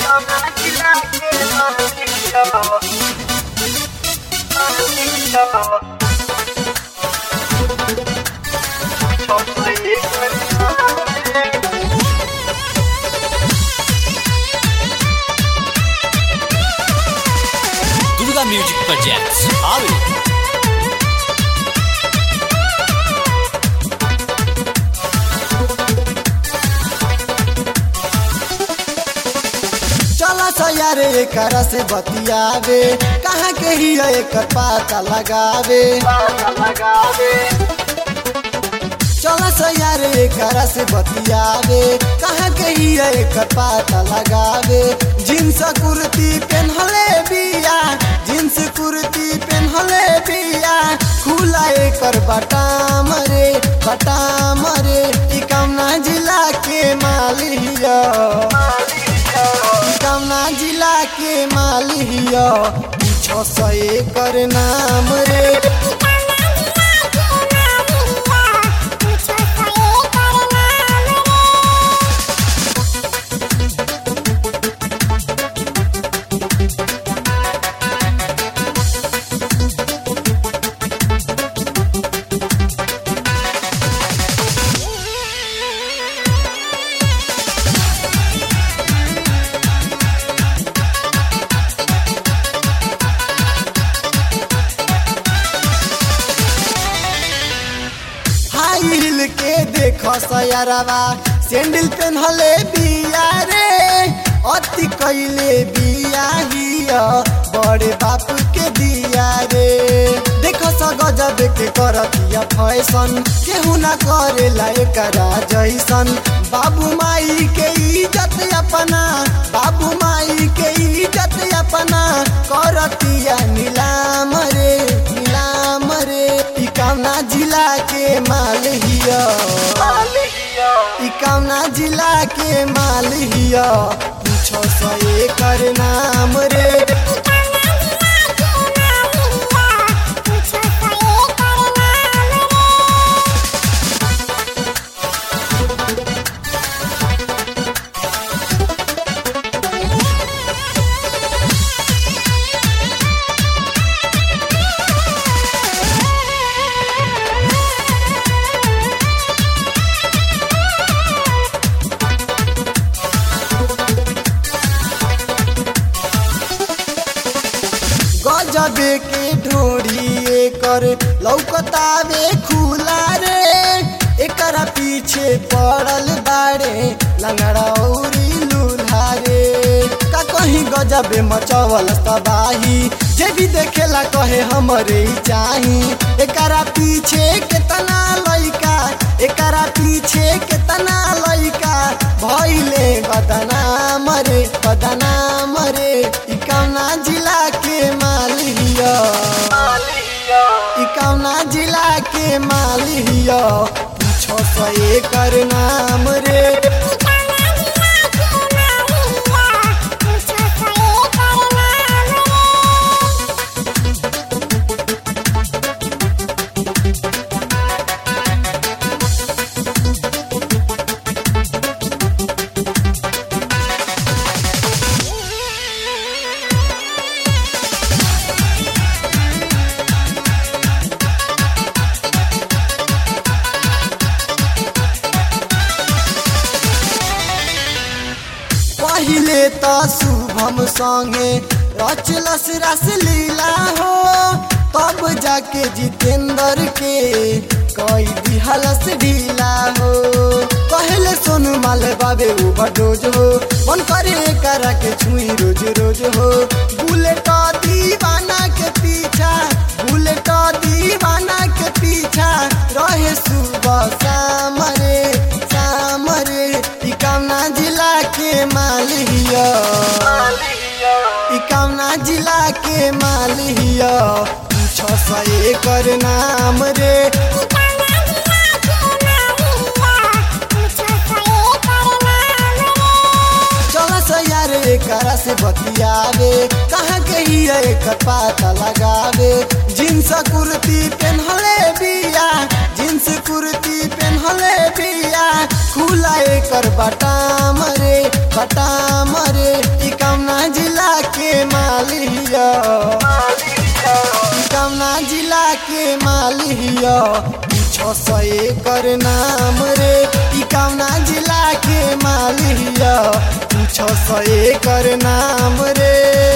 Durga music projects हावी चला सयार एकरा से बतियावे कहाँ के ही एकर पता लगावे चला सयार एकरा से बतियावे कहाँ के ही एकर पता लगावे जींस कुर्ती पेन्हले बिया जींस कुर्ती पेन्हले बिया खुला एकर बटाम रे बटाम रे ई कमना जिला के मालिया कमना जिला के मालिया छो सौ एकर नाम रे हाई हिल के देखो सयरवा सैंडल पेन्हले बिया रे अति कैले बिया हिया बड़े बाप के दिया रे देखो स गजब के करतिया फैशन केहू ना करेला एकरा जैसन बाबू माई के इज्जत अपना बाबू माई के इज्जत अपना करतिया नीलाम रे नीलाम रे ई कौना जिला के माल हिया ई कौना जिला के माल हिया पूछो सौ एकर नाम रे गजबे के ढोरी एकर लौकतावे खुला रे एकरा पीछे पड़ल बाड़े लंगड़ा औरी लूल्हा रे का कहीं गजबे मचवल तबाही जे भी देखेला कहे हमरे ही चाही एकरा पीछे केतना लइका एकरा पीछे केतना लइका भइले बदनाम रे बदनाम रे ई कौना जिला के मालिया ई कौना जिला के मालिया छो सौ एकर नाम रे पहिले त शुभम संगे रचलस रस लीला हो तब जाके जितेंद्र के कई दिहलस ढीला हो कहले सोनू माल बाबे ओवरडोज हो मन करे करा के छुई रोज रोज हो बुलेट दीवाना के पीछा बुलेट दीवाना के पीछा रहे सुबह शाम रे शाम रे ई कौना जिला के मालिया ई कौना जिला के मालिया छो सौ एकर नाम रे चल सयार एकरा से बतियावे कहाँ के ही एकर पता लगावे जींस कुर्ती पेन्हले बिया जींस कुर्ती पेन्हले बिया खुला एकर बटाम रे बटाम रे ई का ई कौना जिला के मालिया छ सौ एकर नाम रे ई कौना जिला के मालिया छ सौ एकर नाम रे